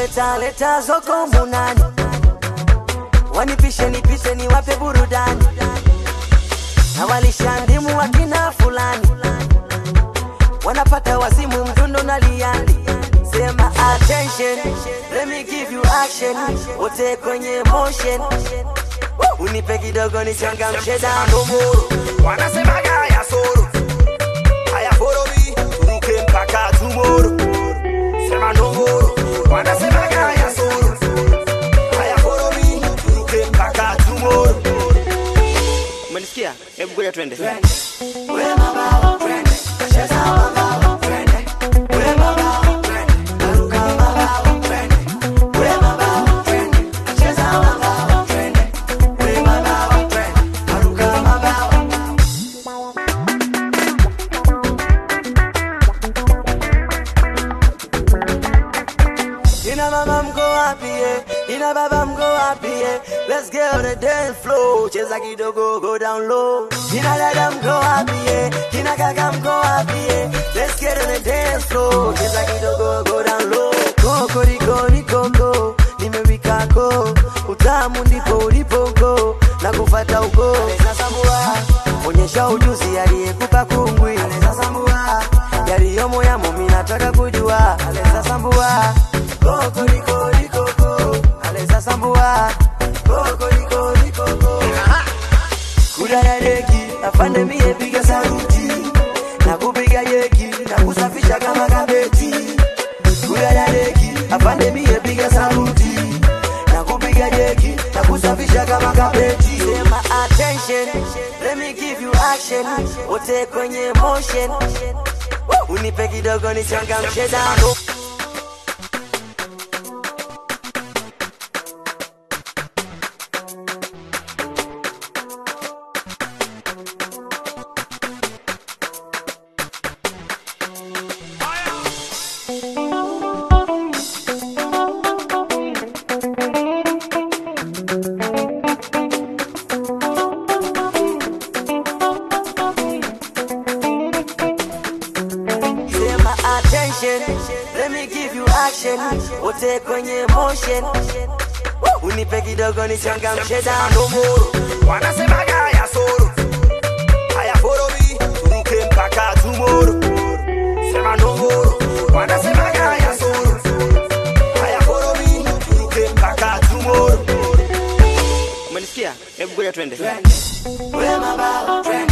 leta leta zoko munani wanipishe nipishe niwape burudani na walishandimu wakina fulani wanapata wasimu mdundo na liani sema attention let me give you action wote kwenye motion unipe kidogo nichangamshe damu wanasemaga haya soro haya foromi turuke mpaka tumoro sema ndongoro wanasemaga haya soro haya foromi turuke mpaka tumoro umenisikia hebu ngoja twende Ina mama mko wapi eh? Ina baba mko wapi eh? Let's get on the dance floor. Cheza kidogo go down low. Ina dada mko wapi eh? Ina kaka mko wapi eh? Let's get on the dance floor. Cheza kidogo go down low. Koko riko ni koko. Nimewika ko. Utamu ndipo ulipo go. Na kufata uko. Sasa mbua. Onyesha ujuzi aliyekupa kungwi. Sasa mbua. Yaliyomo yamo mimi nataka kujua. Aleza sambua. Koko riko ni koko. Aleza sambua. Koko riko ni koko. Kudadadeki afande mie piga saruti na kupiga jeki na kusafisha kama kabeti. Kudadadeki afande mie piga saruti na kupiga jeki na kusafisha kama kabeti. Sema attention, let me give you action. Wote kwenye motion, unipe kidogo nichangamshe damu. Sema attention, let me give you action. Wote kwenye motion, unipe kidogo nichangamshe damu. ndomoro wanasemaga haya soro haya foromi turuke mpaka tumoro sema ndongoro wanasemaga haya soro haya foromi turuke mpaka tumoro Umenisikia? Hebu ngoja twende. Wema bao,